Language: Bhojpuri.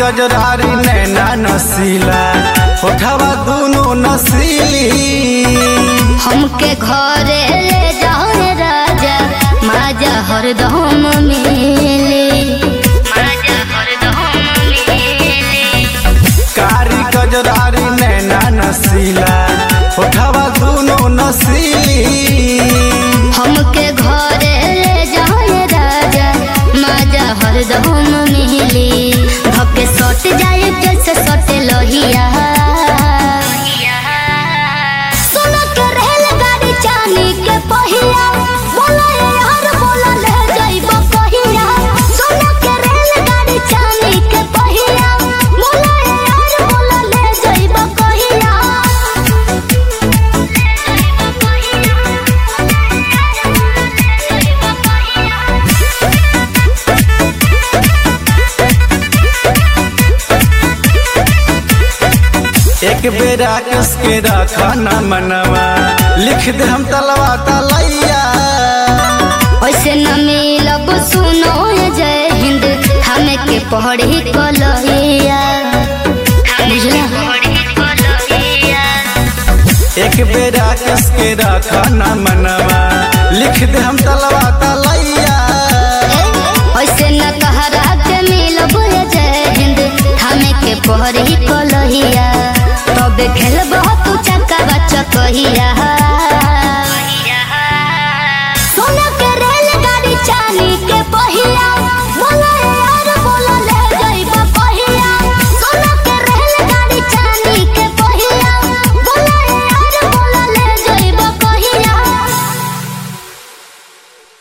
गजरारी नैना नसीला होठवा दुनो नसीली हमके घरे ले जाओ रे राजा माजा हरदम मिले माजा हरदम मिले कारी गजरारी नैना नसीला होठवा दुनो नसीली हमके घरे ले जाओ रे राजा माजा हरदम मिले धके सट जाए जैसे सटे लोहिया सुन के रेल गाड़ी चाली के पहिया बोला ये यार बोला ले जाइबो कहिया सुन के रेल गाड़ी चाली के पहिया बोला ये यार बोला ले जाइबो कहिया एक बेरा किसके रखा न मनवा लिख दे हम तलवा तलैया ऐसे न मिलब सुनो ये जय हिंद हमें के पढ़ी कलहिया बुझला एक बेरा किसके रखा न मनवा लिख दे हम तलवा